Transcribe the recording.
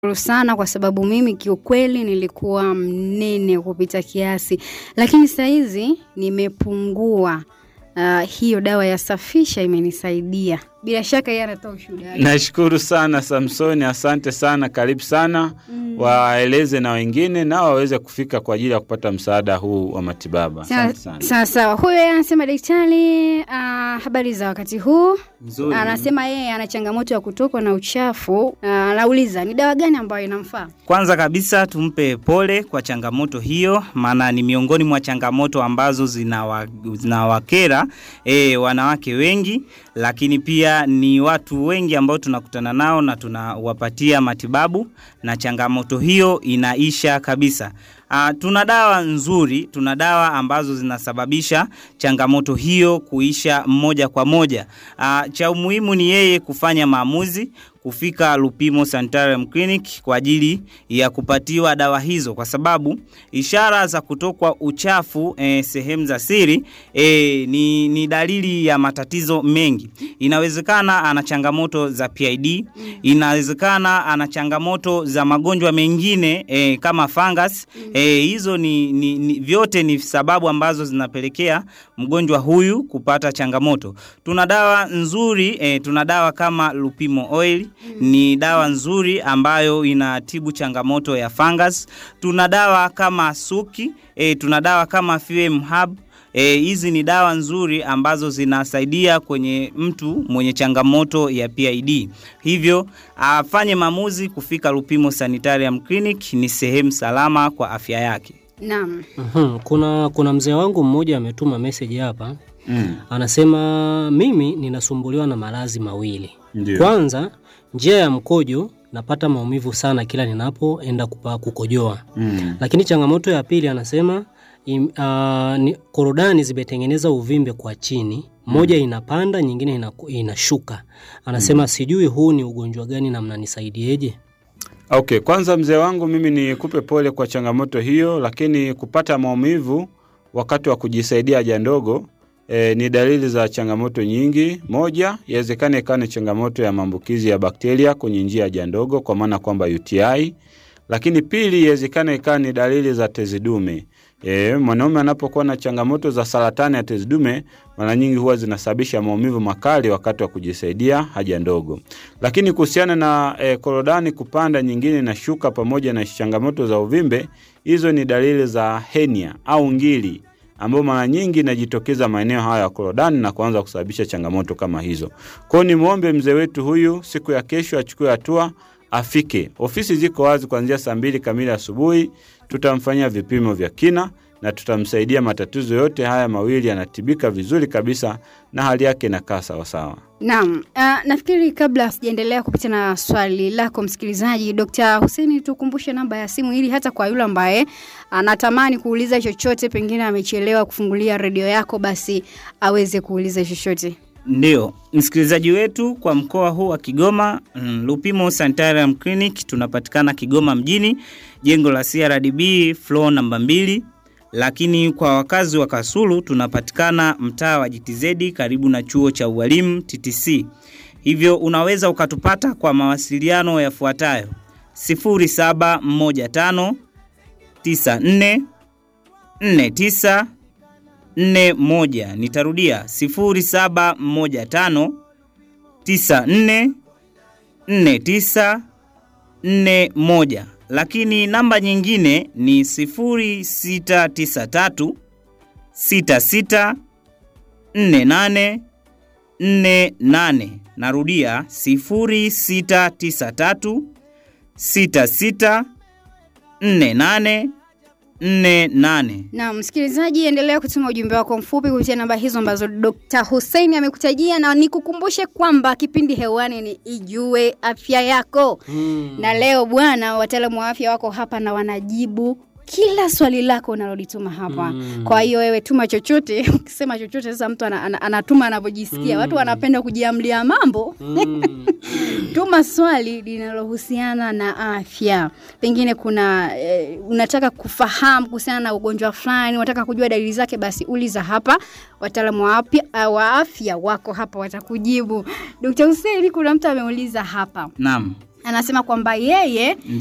Shukuru sana kwa sababu mimi kiukweli nilikuwa mnene kupita kiasi, lakini saizi nimepungua. Uh, hiyo dawa ya safisha imenisaidia. Bila shaka yeye anatoa ushuhuda wake. Nashukuru sana Samsoni, asante sana, karibu sana mm. Waeleze na wengine nao waweze kufika kwa ajili ya kupata msaada huu wa matibabu. Asante sana. Sawa sawa, huyo yeye anasema daktari, uh, habari za wakati huu. Nzuri. Anasema yeye ana changamoto ya kutokwa na uchafu. Uh, anauliza ni dawa gani ambayo inamfaa? Kwanza kabisa tumpe pole kwa changamoto hiyo, maana ni miongoni mwa changamoto ambazo zinawa- zinawakera e, wanawake wengi, lakini pia ni watu wengi ambao tunakutana nao na tunawapatia matibabu na changamoto hiyo inaisha kabisa. Uh, tuna dawa nzuri, tuna dawa ambazo zinasababisha changamoto hiyo kuisha moja kwa moja. Uh, cha umuhimu ni yeye kufanya maamuzi kufika Lupimo Sanitarium Clinic kwa ajili ya kupatiwa dawa hizo, kwa sababu ishara za kutokwa uchafu eh, sehemu za siri eh, ni, ni dalili ya matatizo mengi. Inawezekana ana changamoto za PID, inawezekana ana changamoto za magonjwa mengine eh, kama fungus eh, hizo ni, ni, ni vyote ni sababu ambazo zinapelekea mgonjwa huyu kupata changamoto. Tuna dawa nzuri eh, tuna dawa kama Lupimo Oil ni dawa nzuri ambayo inatibu changamoto ya fungus. Tuna dawa kama Suki, e, tuna dawa kama FM Hub. E, hizi ni dawa nzuri ambazo zinasaidia kwenye mtu mwenye changamoto ya PID. Hivyo afanye maamuzi kufika Lupimo Sanitarium Clinic, ni sehemu salama kwa afya yake. Naam. Mhm, Kuna, kuna mzee wangu mmoja ametuma message hapa Mm. anasema mimi ninasumbuliwa na maradhi mawili. Ndio. Kwanza, njia ya mkojo napata maumivu sana kila ninapoenda kupa kukojoa. Mm. Lakini changamoto ya pili anasema im, uh, ni, korodani zimetengeneza uvimbe kwa chini, moja inapanda nyingine inaku- inashuka. Anasema sijui huu ni ugonjwa gani na mnanisaidieje? Okay, kwanza mzee wangu mimi nikupe pole kwa changamoto hiyo, lakini kupata maumivu wakati wa kujisaidia haja ndogo e, ni dalili za changamoto nyingi. Moja, yawezekana ikawa ni changamoto ya maambukizi ya bakteria kwenye njia ya haja ndogo, kwa maana kwamba UTI. Lakini pili, yawezekana ikawa ni dalili za tezi dume. E, mwanaume anapokuwa na changamoto za saratani ya tezi dume mara nyingi huwa zinasababisha maumivu makali wakati wa kujisaidia haja ndogo. Lakini kuhusiana na e, korodani kupanda, nyingine na shuka, pamoja na changamoto za uvimbe, hizo ni dalili za henia au ngiri ambayo mara nyingi inajitokeza maeneo haya ya korodani na kuanza kusababisha changamoto kama hizo. Kwa hiyo nimwombe mzee wetu huyu siku ya kesho achukue hatua afike. Ofisi ziko wazi kuanzia saa mbili kamili asubuhi. Tutamfanyia vipimo vya kina na tutamsaidia. Matatizo yote haya mawili yanatibika vizuri kabisa na hali yake inakaa sawasawa. Naam, uh, nafikiri kabla sijaendelea kupita na swali lako msikilizaji, Dr. Hussein, tukumbushe namba ya simu ili hata kwa yule ambaye anatamani kuuliza chochote, pengine amechelewa kufungulia redio yako, basi aweze kuuliza chochote. Ndio, msikilizaji wetu kwa mkoa huu wa Kigoma, mm, Lupimo Sanitarium Clinic tunapatikana Kigoma mjini, jengo la CRDB floor namba mbili. Lakini kwa wakazi wa Kasulu tunapatikana mtaa wa GTZ karibu na chuo cha ualimu TTC. Hivyo unaweza ukatupata kwa mawasiliano yafuatayo: 0715 94 49 41. Nitarudia 0715 94 49 41. Lakini namba nyingine ni 0693 66 48 48. Narudia 0693 66 48 48. Na msikilizaji, endelea kutuma ujumbe wako mfupi kupitia namba hizo ambazo Dr. Hussein amekutajia, na nikukumbushe kwamba kipindi hewani ni Ijue Afya Yako na leo bwana, wataalamu wa afya wako hapa na wanajibu kila swali lako unalolituma hapa. Kwa hiyo wewe tuma chochote, ukisema chochote sasa mtu ana, ana, anatuma anavyojisikia. Watu wanapenda kujiamlia mambo. Tuma swali linalohusiana na afya. Pengine kuna eh, unataka kufahamu kuhusiana na ugonjwa fulani, unataka kujua dalili zake, basi uliza hapa. Wataalamu wa afya, wa afya wako hapa watakujibu. Dr. Hussein, kuna mtu ameuliza hapa Naam. anasema kwamba yeye